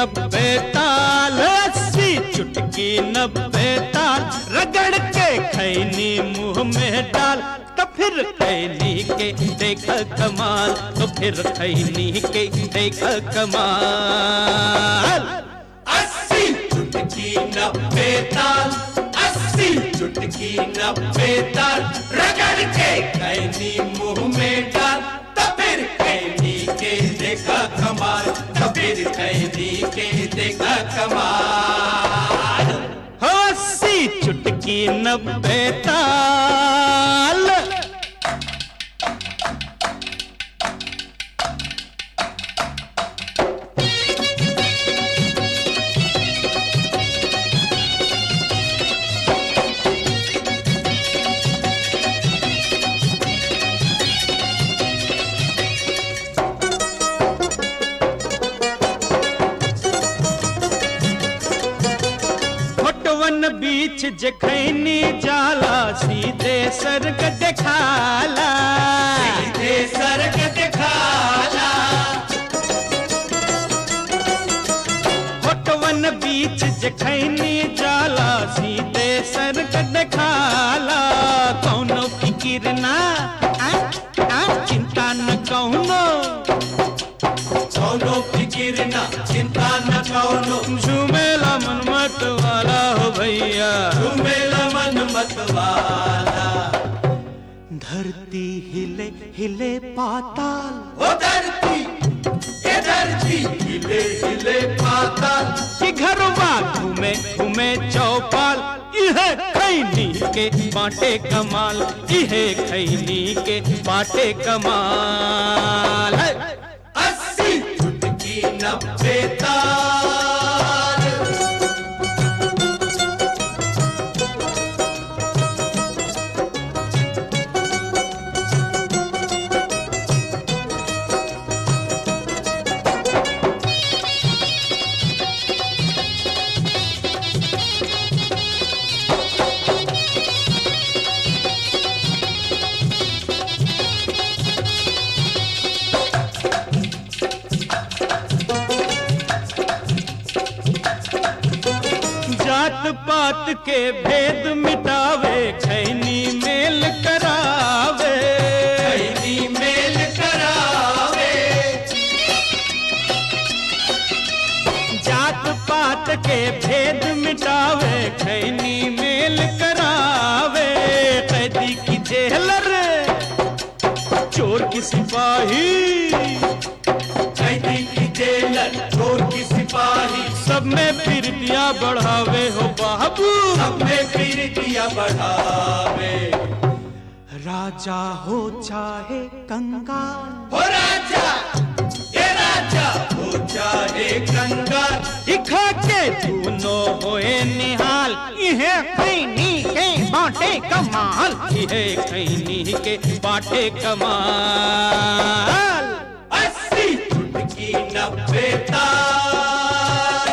नब्बे ताल अस्सी चुटकी नब्बे ताल रगड़ के खैनी मुंह में डाल तो फिर खैनी के देख कमाल तो फिर खैनी के देख कमाल अस्सी चुटकी नब्बे ताल अस्सी चुटकी नब्बे ताल रगड़ के कैनी मुंह में डाल तब फिर कैनी के देखा कमाल तब फिर कैनी के देखा कमाल हो अस्सी चुटकी नब्बे ताल फोटवन बीच जखैनी जाला सीधे सर्ग देखाला सीधे सरग दिखाला फोटवन बीच जखैनी जाला सीधे सर्ग देखाला कौनो फिकिर ना आ, आ, चिंता न कौनो कौनो फिकिर ना चिंता न कौनो झूमेला मन मत वाला हो भैया मेला मन मत वाला धरती हिले हिले पाताल ओ धरती ये धरती हिले हिले पाताल कि घरवा घूमे घूमे चौपाल यह खैनी के बाटे कमाल यह खैनी के बाटे कमाल है। अस्सी चुटकी नब्बे ताल जात पात के भेद मिटावे खैनी मेल करावे कैदी मेल करावे जात पात के भेद मिटावे खैनी मेल करावे कैदी की जेलर चोर की सिपाही कैदी की जेलर चोर की सिपाही सब में प्रीतियां बढ़ावे हो बाबू सब में फिर दिया बढ़ावे राजा हो चाहे कंगाल हो राजा ये राजा हो चाहे कंगाल इखा के दोनों होए निहाल इहे खैनी के बाटे कमाल इहे खैनी के बाटे कमाल अस्सी चुटकी नब्बे ताल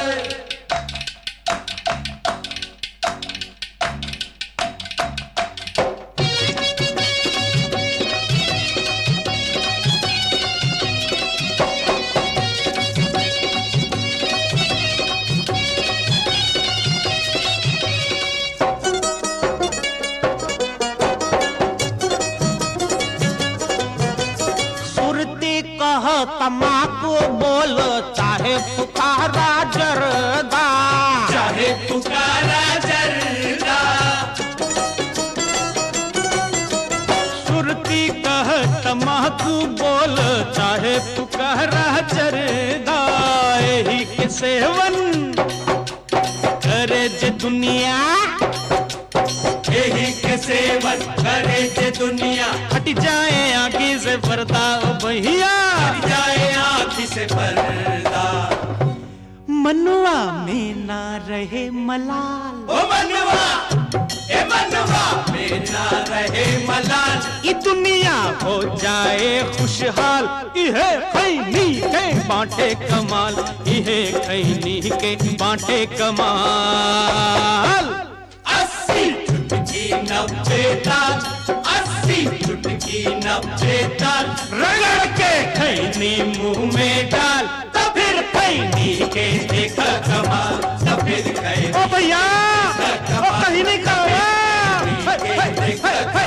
सुरती कह तमाकू बोल चाहे पुकारा जरदा चाहे पुकारा जरदा सुरती कह तमाकू बोल चाहे पुकारा जरदा यही के सेवन करे जे दुनिया यही के सेवन करे जे दुनिया हट जाए आगे से पर्दा ओ भैया हट जाए आँखी से पर्दा मनुआ में ना रहे मलाल ओ मनवा ए मनवा मेरा रहे मलाल ये दुनिया हो जाए खुशहाल इहे खैनी के बांटे कमाल इहे खैनी के बांटे कमाल अस्सी चुटकी नब्बे ताल अस्सी चुटकी नब्बे ताल रगड़ के खैनी मुंह में डाल तो फिर खैनी के देख कमाल तो फिर खैनी ओ भैया ओ कहीं नहीं कहो के देख